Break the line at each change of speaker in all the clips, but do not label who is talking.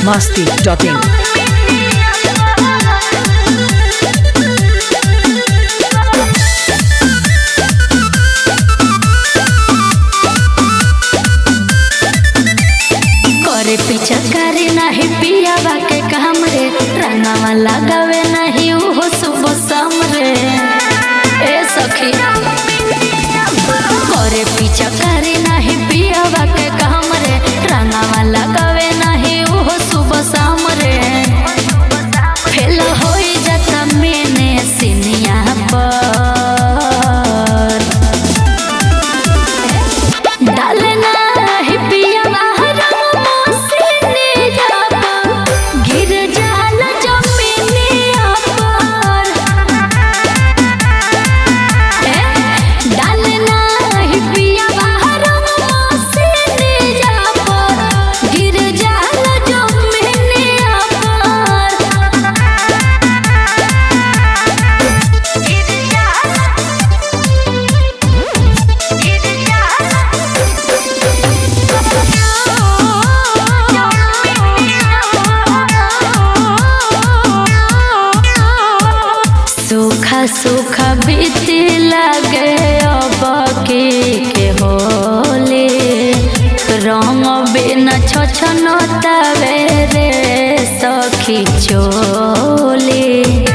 masti.in.
करे पीछा करे नाही पियावा के काम रे रंगवा लगावे नहीं उहो सुबह शाम रे ए सखी करे पीछा करे नहीं पियावा के काम रे रंगवा लगावे नहीं उहो सुबह शाम रे फेल होई जाता मैंने सिनिया पर डालना है पिया बाहर मोसने जाबा गिर जाला जमीने पर ए डालना है पिया बाहर मोसने जाबा गिर जाला जमीने पर गिर जाला गिर जाला सूखा सूखा बीती लगे अब के के होले रंग बिना छछन तवे रे सखी चोले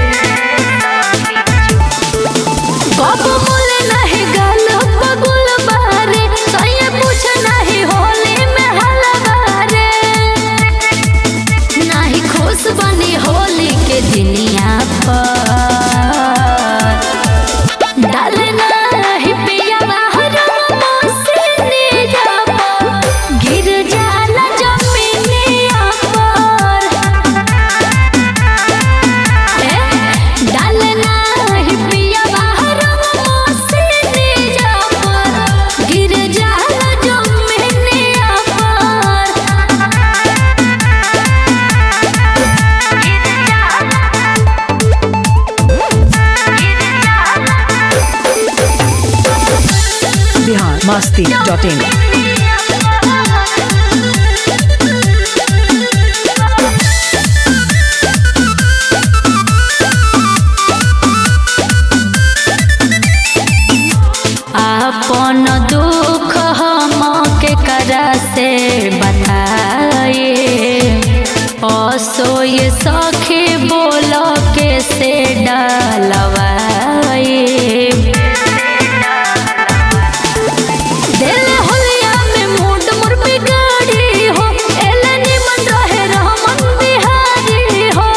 बाबू बोले नहीं गल पगुल बारे सही पूछ नहीं होली में हलवारे नहीं खुश बनी होली के दुनिया पर डालना है पिया बाहर मोसने जाबा गिर जाला जमीनिया पर डालना है पिया बाहर मोसने जाबा गिर जाला जमीनिया पर
Bihar masti.in.
आपन दुख हम के करा से बताए असोय सखे बोल के से डलवाए दिल होलिया में मूड मोर बिगाड़ी हो एले निमन रहे रहमन बिहारी हो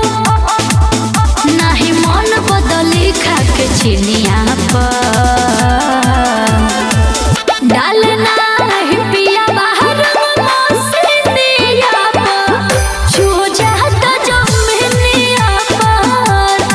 नाही मन बदली खा के चिनिया पर डालना है पिया बाहर मोसनिया पर छू जाता जमीनिया पर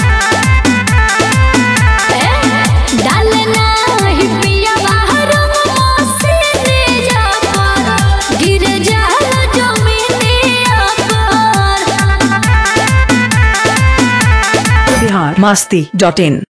डालना है पिया बाहर मोसनिया पर गिर जाला जमीनिया पर
Bihar masti.in.